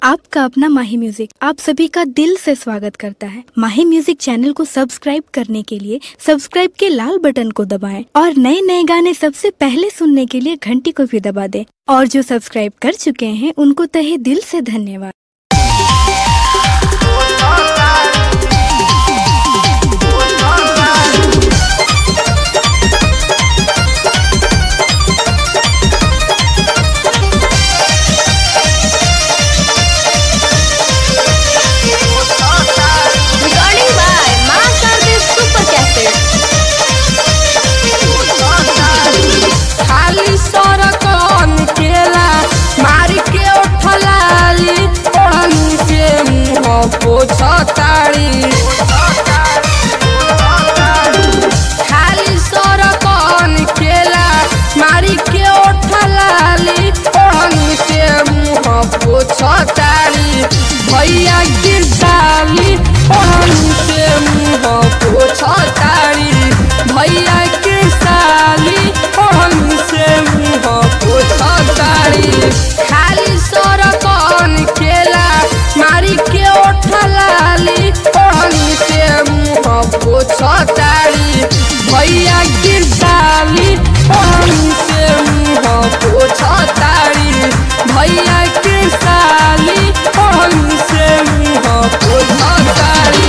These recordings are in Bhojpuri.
आपका अपना माही म्यूजिक आप सभी का दिल से स्वागत करता है माही म्यूजिक चैनल को सब्सक्राइब करने के लिए सब्सक्राइब के लाल बटन को दबाएं और नए नए गाने सबसे पहले सुनने के लिए घंटी को भी दबा दें और जो सब्सक्राइब कर चुके हैं उनको तहे दिल से धन्यवाद Recording by Master This Super Cassette. खाली सरकन केला मारी के उठलाली ओढ़नी के मुंह पोछताड़ी खाली सरकन केला मारी के उठलाली ओढ़नी के मुंह पोछताड़ी भैया गिरदाली ओढ़नी के मुंह पोछताड़ी भैया के साली ओढ़नी से मुंह पोछताड़ी खाली सरकन केला मारी के उठलाली ओढ़नी से मुंह पोछताड़ी भैया गिरदाली ओढ़नी से मुंह पोछताड़ी भैया के साली ओढ़नी से मुंह पोछताड़ी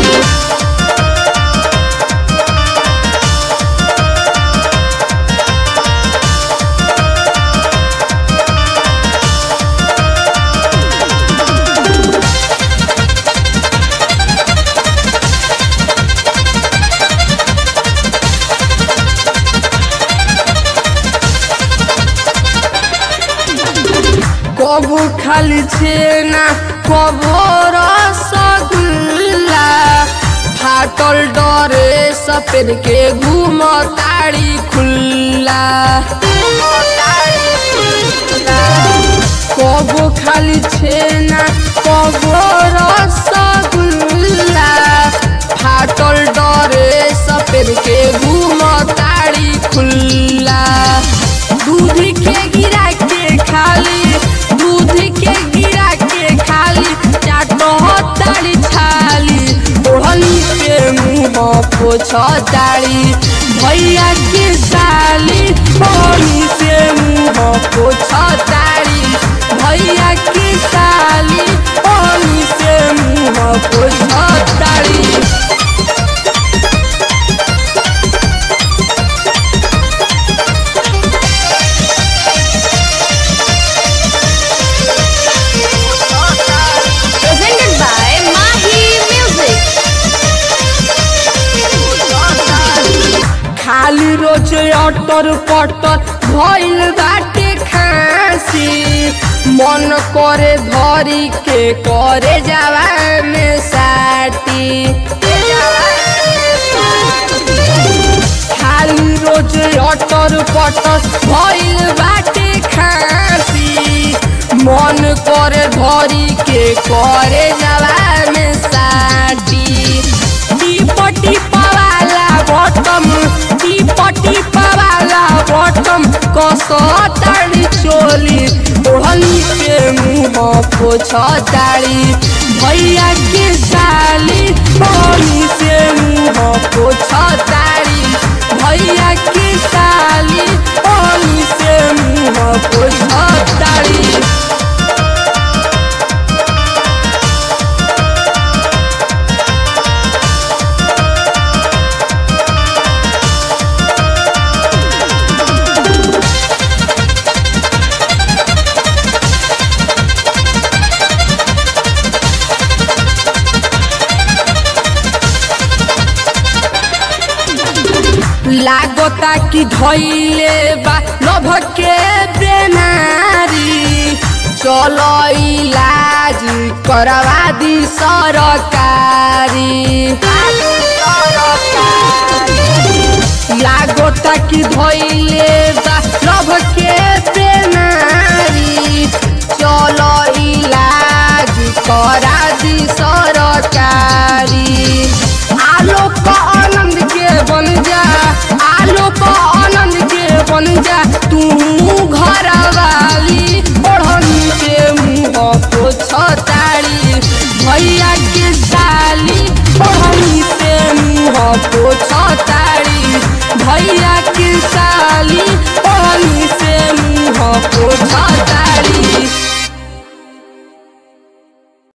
কবু খালি ছেনা কবর রসগুল্লা ফাটল ডরে সপের কে ঘুম তাড়ি খুল্লা কবু খালি ছেনা কবর রসগুল্লা ফাটল ডরে সপের কে ঘুম তাড়ি খুল্লা दूध के गिरा के खाली दूध के गिरा के खाली चाटो ताड़ी छाली ओढ़नी के मुंह पोछ ताड़ी भैया के साली ओढ़नी से मुंह पोछ ताड़ी भैया के साली ओढ़नी से मुंह पोछ ताड़ी Presented by Mahi Music. खाली रोज अटर पटर भइल बाटे खांसी मन करे धरी के करे जावा में साटी खाली रोज अटर पटर भइल बाटे खांसी मन करे धरी के करे जावा में साटी टीपटी पवाला बटम टीपटी पवाला बटम कसताड़ी चोली ओढ़नी के मुंह पोछताड़ी भैया के साली ओढ़नी से मुंह पोछताड़ी भैया के साली ओढ़नी से मुंह पोछताड़ी लागता कि धैले बा नभ के बेमारी चलो इलाज करवा दी सरकारी लागता कि धैले बा नभ के बेमारी चलो इलाज करा दी सरकारी आलोक आनंद के बन जा आलोक आनंद के बन जा तू घर वाली ओढ़नी के मुँह पोछता पोछताड़ी भैया की साली ओढ़नी से मुँह पोछताड़ी